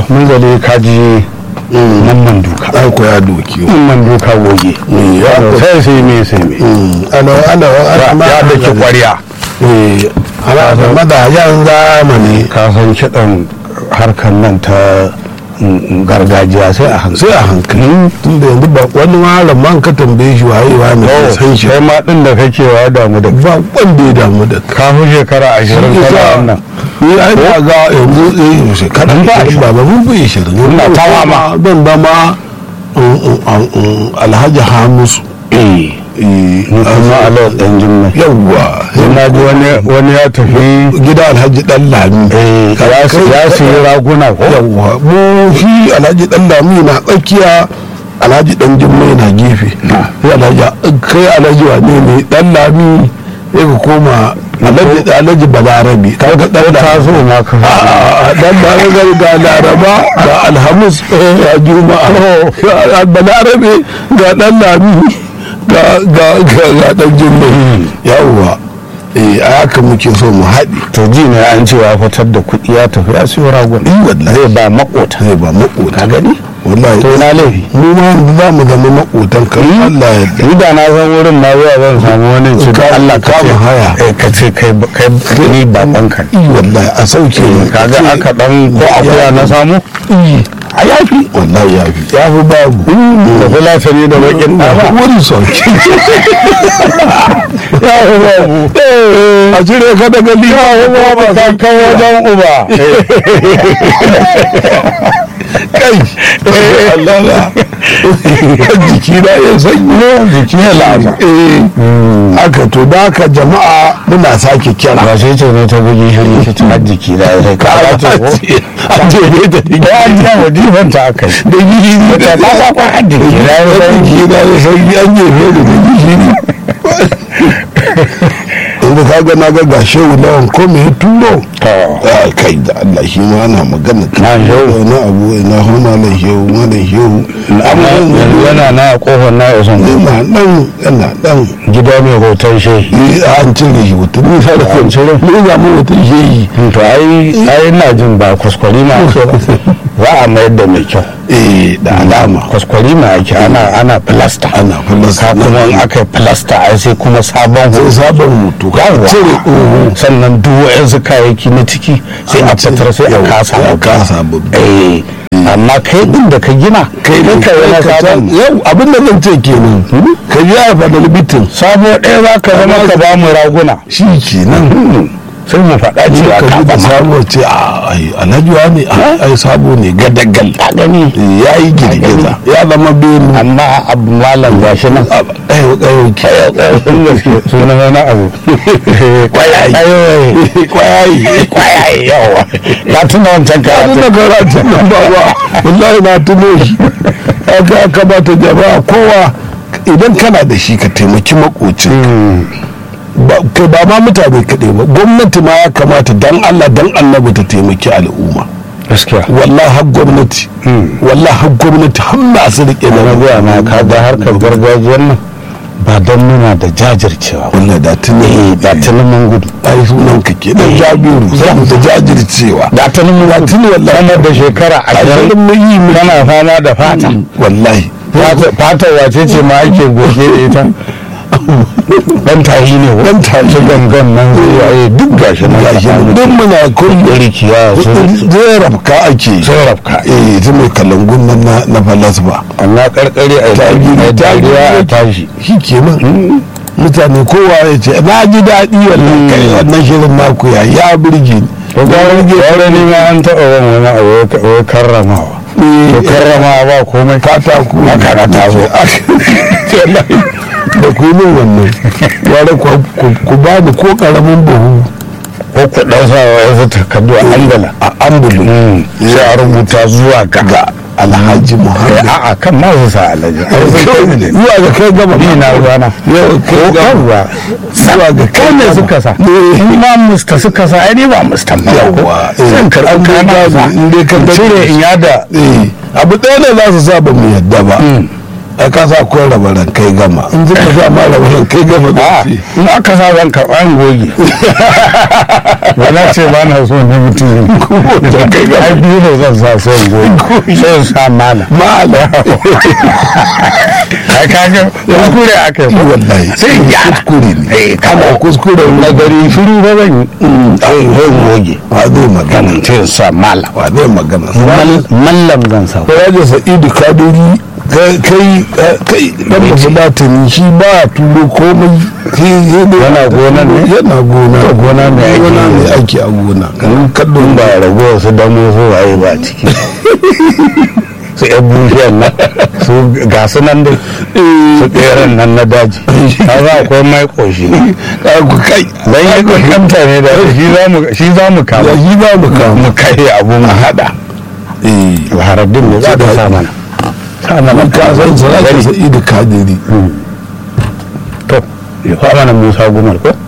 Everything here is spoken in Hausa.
mun zale kaji mamman duka an koya doki mamman duka goge ya sai sai me sai me ana ana ana ya da ki kwariya eh ana da madayan zamani ka san kiɗan harkar nan ta mm, gargajiya sai a hankali sai a hankali tun da yanzu ba wani malam man ka tambaye shi waye wa ne Oh, san shi sai ma ɗin da kake wa damu da ba wanda ya damu da ka ka fi shekara ashirin kana wannan ni ai na ga yanzu eh shekara Mun ba ashirin ba ba mun bi shirin Ina ta mama. ban dama alhaji hamisu eh eh, ni kuma alayar ɗan jimma yawwa na ji wani wani ya tafi gida alhaji dan lami eh, ya si- ya siyi raguna ko yawwa mu shi alhaji dan lami na tsakiya alhaji dan jimmai na gefe sai alhaji kai alhaji wane ne dan lami sai ka koma alhaji alhaji balarabi kaga dan ta lami zo ma ka a dan balarabi ga laraba ga alhamis ga juma'a balarabe ga dan lami ga ga ga ga dan jimmai yawwa eh a haka muke so mu haɗi to ji ne an ce ya fitar da kuɗi ya tafi ya siyo raguna yi wallahi zai ba makota zai ba makota ka gani wallahi to na laifi mu ma yanzu za mu zama makotan kan Allah ya yarda ni da na san wurin na zuwa zan samu wani ce da Ka- Allah ka kama ce haya. eh, ka ce kai kai ni baban ka yi wallahi a sauke ne kaga aka dan ko akuya na samu a yafi wallahi yafi yafi babu da fulatani da bakin ɗaba wani sauke ya fi babu a cire ka daga liya ba ka kai wajen uba kai Allah na jiki na ya sanyi jiki ya lasa eh haka to da haka jama'a muna sake kira ba sai ce ne ta bugi shiri ta ta jiki da ya sai ka ce ko a ce ne da ya an ja wajifan ta aka yi da gini ta ta ta kwa haddi da ya san gida ya san an jefe da da gini yanzu ka ga na ga ga shehu lawan ko me ya turo a kai da Allah shi ma ana magana Na shehu. na abu na homa na shehu ma da shehu yanzu yana na kofar na ya son yana nan yana nan gida mai hoton shi ni an cire shi wata ni sa da An cire? ni ga mu wata shehi to ai ai ina jin ba kwaskwari ma ake ba za a mayar da mai kyau eh da alama kwaskwari ma ake ana ana plasta ana filasta ka kuma in aka yi plasta ai sai kuma sabon sai hoto sabon mutu ka Yawwa. cire tsoho sannan duk wa'yansu kayayyaki na ciki sai a fitar sai a Yau, kasa sai a kasa babba eh amma kai din da ka gina kai ne ka yi na sabon yau abin da zan ce kenan ka ji a fadar bitin sabo ɗaya za ka zama ka ba mu raguna shi kenan sai mu faɗa cewa ka ka ji ba da sabo ce a ai alhaji ne a ai sabo ne gadagal ka gani ya yi girgiza ya zama benu amma abu malam ga shi nan ɗaya ɗaya ke sunan wani abu Kwayayi. kwayayi kwayayi kwayayi yawa ka tuna wancan abin karatu da karatun nan ba ba wallahi na tuno shi aka kamata jama'a kowa idan kana da shi ka taimaki makocin ba kai ba ma mutane kaɗai ba gwamnati ma ya kamata dan Allah dan annabi ta taimaki al'umma gaskiya wallahi har gwamnati wallahi har gwamnati har masu riƙe na na gaya ma ka ga harkar gargajiyar nan ba don muna da jajircewa ba wallahi da tuni eh da tunan mun gudu ai sunan ka ke dan jabiru saboda jajircewa da tunan mun gudu tuni wallahi sama da shekara ashirin ashirin mun yi mu kana fama da fata wallahi fatar wace ce ma ake goge da ita dan tahi ne ko Dan tahi. su gangan nan zai yi duk gashi nan gashi nan duk muna kun rikiya su zai rafka ake sun rafka eh ta mai kalangun nan na na falasfa amma karkare a yi dariya a tashi shi kenan mutane kowa ya ce na ji daɗi wannan kai wannan shirin naku ya ya burge ni wani ne ma an taɓa wani wani abu wai karramawa to karramawa ba komai katako Haka na taso. da ku yi min wannan yare ku ba ni ko karamin buhu ko ku ɗan sa wa yanzu takardu a angala a ambulu sai a rubuta zuwa ga ga alhaji Eh, muhammad a'a kan ma su sa alhaji zuwa ga kai gaba ni na ruwana yau kai gaba yawwa zuwa ga kai ne suka sa Eh. in ma musta suka sa ai ni ba musta ba Yawwa, eh. zan karɓi An dai kana gado, sa in dai ka in gado. cire in yada eh abu ɗaya ne za su sa ba mu yadda ba a kasa akwai rabaran kai gama in ji ka sa ma rabaran kai gama da a ce in aka sa zan karɓa in goge ba na ce ba na so ne mutum da kai gama ai biyu ne zan sa sai in goge sai in sa mala ma'ala ai kaga kuskure aka yi ko? wallahi sai in gyara kuskure ne Eh, kana kuskure na gari shiru ba zan yi sai in goge wa zai magana sai in sa mala wa zai magana mallam zan sa ko ya sa'idu kadiri kai kai kai dan mafulatani shi ba a turo komai sai sai dai Yana gonan ne? yana gona To, gona ne ake gona yi. ne ake a gona kan kallon ba rago su damo su waye ba ciki su yan bushiyar nan su ga su nan dai su tseren nan na daji a za akwai mai koshi ka ku kai don yi kokanta ne da shi za mu shi za mu ya kama shi ba mu kawo mu kai abu mu hada eh haraddin ne za ka sa mana sa mana ka san sa sa'idu kadiri to ya fa mana musa gumar ko